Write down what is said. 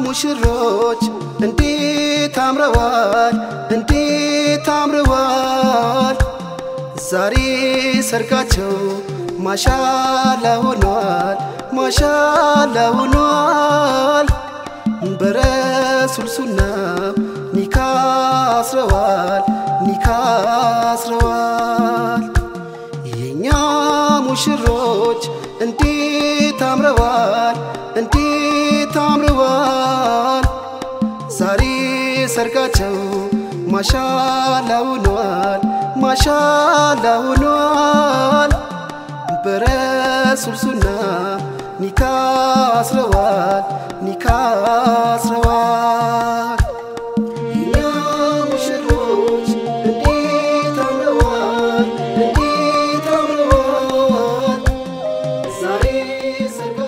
ሙሽሮች እንዴት አምረዋል እንዴት አምረዋል ዛሬ ሰርጋቸው ማሻላ ሆኗል ማሻላ ሆኗል በረሱል ሱና ኒካ አስረዋል ኒካ አስረዋል የኛ ሙሽሮች እንዴት አምረዋል እንዴት አምረዋል ዛሬ ሰርጋቸው ማሻላ ሆኗል ማሻላ ሆኗል በረሱል ሱና ኒካ አስረዋል ኒካ አስረዋል የኛ ሙሽሮች እንዴት አምረዋል እንዴት አምረዋል ዛሬ ሰርጋ